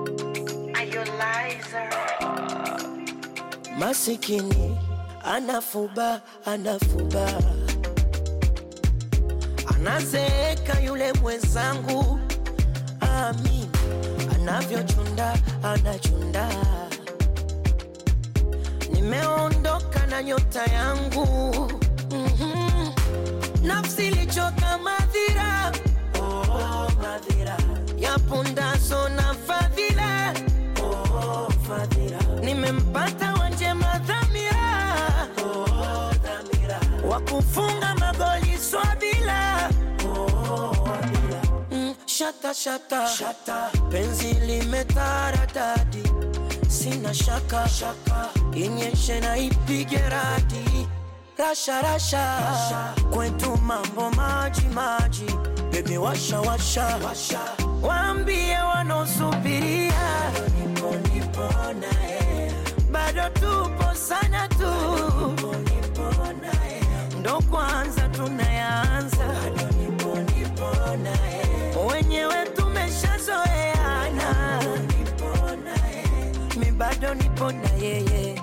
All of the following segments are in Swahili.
Masikini anafuba anafuba, anazeeka yule mwenzangu, amin anavyochunda anachunda. Nimeondoka na nyota yangu mm-hmm. Nafsi ilichoka madhira, oh, madhira ya pundaso na fadhila oh, fadhila. Nimempata wanjema dhamira, oh, dhamira wa kufunga magoli swabila oh, wabila. Mm, shata, shata shata, penzi limetaradadi, sina shaka shaka, inyeshe na ipige radi rasha rasha, rasha. Kwetu mambo maji maji, bebi washa washa, washa. Waambie wanaosubiria nipo nipo naye, bado tupo sana tu, nipo nipo naye, ndo kwanza tunayanza, bado nipo nipo naye, wenyewe tumeshazoeana, nipo naye, mi bado nipo na yeye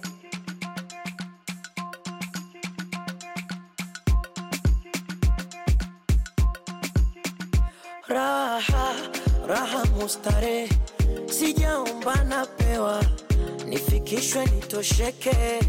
Raha raha mustare, sijaomba napewa, nifikishwe nitosheke.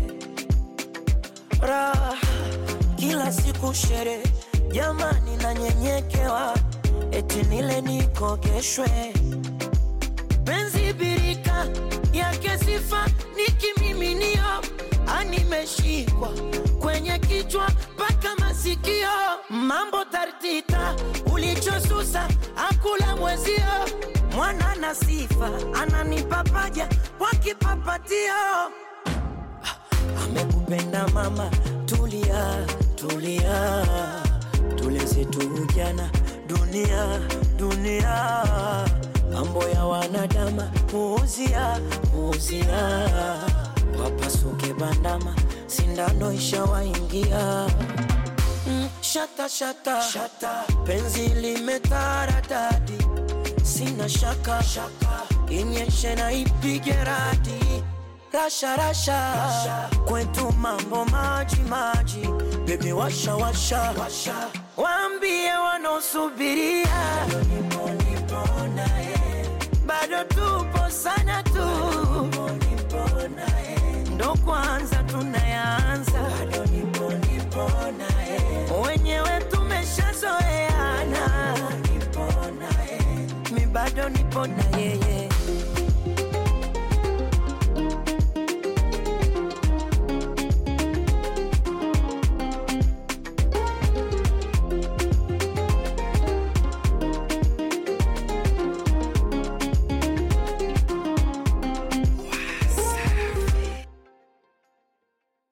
Raha kila siku shere, jamani nanyenyekewa, eti nile nikogeshwe. Penzi birika yake sifa ni kimiminio, animeshikwa kwenye kichwa mpaka masikio, mambo tartita, ulichosusa akula mwezio, mwana na sifa ananipa paja kwa kipapatio. Amekupenda mama, tulia tulia, tuleze tu ujana, dunia dunia, mambo ya wanadama, puuzia puuzia, wapasuke bandama, sindano ishawaingia. Mm, shata, shata shata, penzi limetaradadi, sina shaka shaka, inyeshe na ipige radi rasha rasha, rasha. Kwetu mambo maji maji, bebi washa washa, washa. Waambie wanaosubiria nipo nipo naye, bado tupo sana tu, nipo nipo naye, ndo kwanza tunayanza, bado nipo nipo naye, wenyewe tumeshazoeana, nipo naye, mi bado nipo na yeye